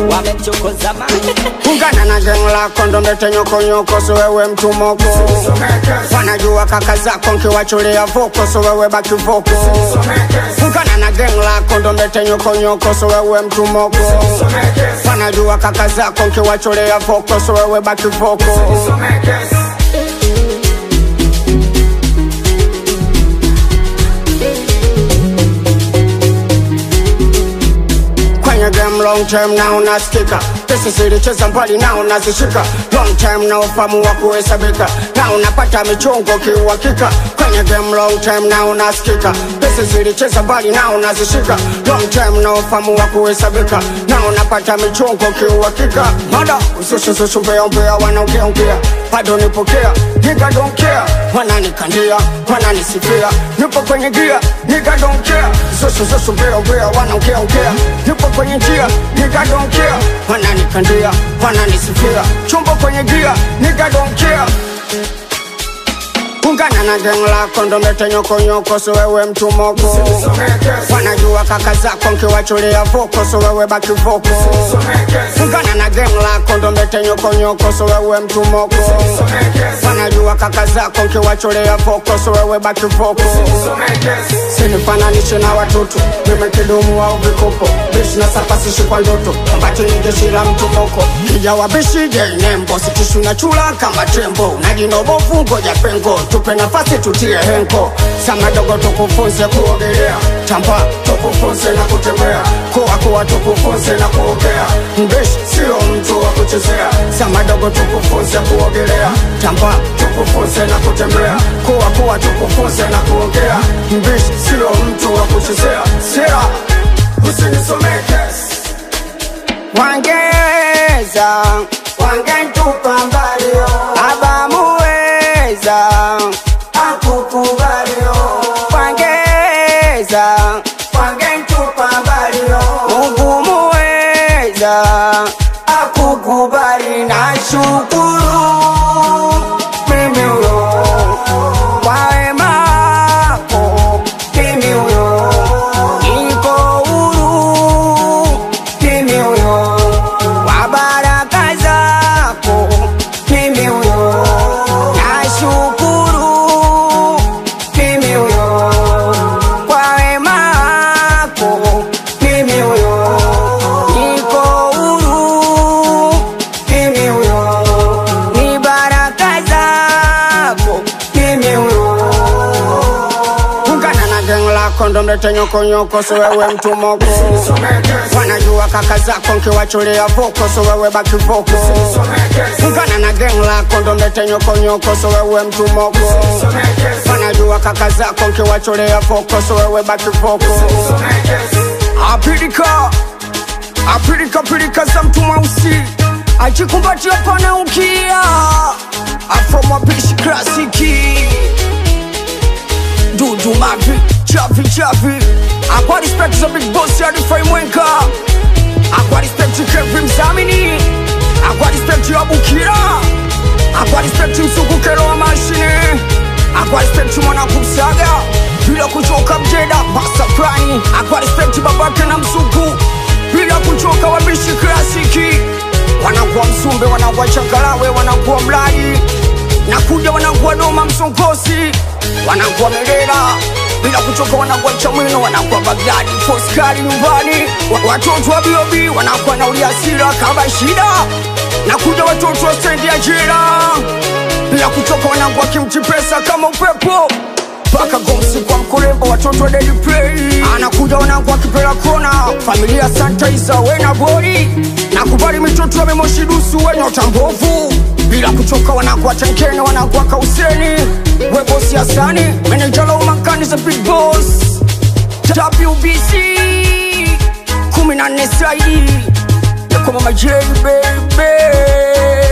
wamemchokoza mani ungana na geng lako ndo mbete nyokonyoko so wewe mtu moko wanajua kaka zako nkiwachulia voko so wewe baki voko ungana na geng lako ndo mbete nyokonyoko so wewe mtu moko wanajua kaka zako nkiwachulia voko so wewe baki voko kwenye game long time na unasikika pesa zilicheza mbali na unazishika long time na ufamu wa kuhesabika na unapata michongo kiuhakika kwenye game long time na unasikika pesa zilicheza mbali na unazishika long time na ufamu wa kuhesabika na unapata michongo kiuhakika mada usushusushumbea wanaongeaongea bado nipokea nigga don't care wananikandia wananisifia nipo kwenye gia nigga don't care usushusushumbea wanaongeaongea nipo kwenye njia nigga don't care wananikandia wananisifia chumbo kwenye gia nigga don't care ungana na geng lako ndo mbete nyokonyoko so wewe mtu moko wanajua kaka zako nkiwachulia voko so wewe baki voko ungana na geng lako ndo mbete nyokonyoko so wewe mtu moko wanajua kaka zako nkiwachulia voko so wewe baki voko sinifananishe na watoto mime kidumu au vikopo bishi na sapasishi kwa ndoto ambati ni jeshi la mtu moko kijawa bishi jeinembo sitishu na chula kama tembo unajinobovu ngoja pengo tupe nafasi tutie henko sama dogo tukufunze kuogelea tamba tukufunze na kutembea kuwa kuwa tukufunze na kuogea mbishi sio mtu wa kuchezea sama dogo tukufunze kuogelea tamba tukufunze na kutembea kuwa kuwa tukufunze na kuogea mbishi sio mtu wa kuchezea sera usinisomekes wangeweza wangetupa mbalio abamuweza akukubalio wangeweza wangetupa mbalio Mungu muweza akukubali na shukuru mimi huyo kwa wema wako mimi huyo niko huru mimi huyo kwa baraka zako mimi huyo nashukuru mimi huyo kwa wema wako mimi huyo niko huru mimi huyo ni baraka zako mimi huyo ungana na geng lako ndo mlete nyokonyoko so wewe mtu moko wanajua kaka zako nkiwachulia voko so wewe baki voko ungana na geng lako ndo mlete nyokonyoko so wewe mtu moko wanajua kaka zako nkiwachulia voko so wewe baki voko apilika apilika pilika za mtu mweusi ajikumbatia pana ukia afromwapishi klasiki dudu mavi chavi chavi akwa respect za big boss ya rifai mwenka akwa respect kevin mzamini akwa respect ya bukira akwa respect msugukero wa mashine akwa respect mwana kumsaga bila kuchoka mjeda basa prani akwa respect babake na msuku bila kuchoka wabishi klasiki wanakuwa msumbe wanakuwa changalawe wanakuwa mlali nakuja wanakuwa doma msongozi wanakuwa merera bila kuchoka wanakuwa chamwino wanakuwa bagdadi foskari nyumbani Wa- watoto wa biobi wanakuwa na uliasira kama shida nakuja watoto wa stendi ya jira bila kuchoka wanakuwa kimchi pesa kama upepo mpaka gomsi kwa mkurembo watoto wa daily play anakuja wanangu akipela kona familia santa isa wena bori nakubali mitoto wamemoshidusu wenye utambovu bila kuchoka wanakuwa tenkene wanakuwa kauseni webosi hasani menejala umakani za big boss wbc kumi na nne saidi yakoma majei bebe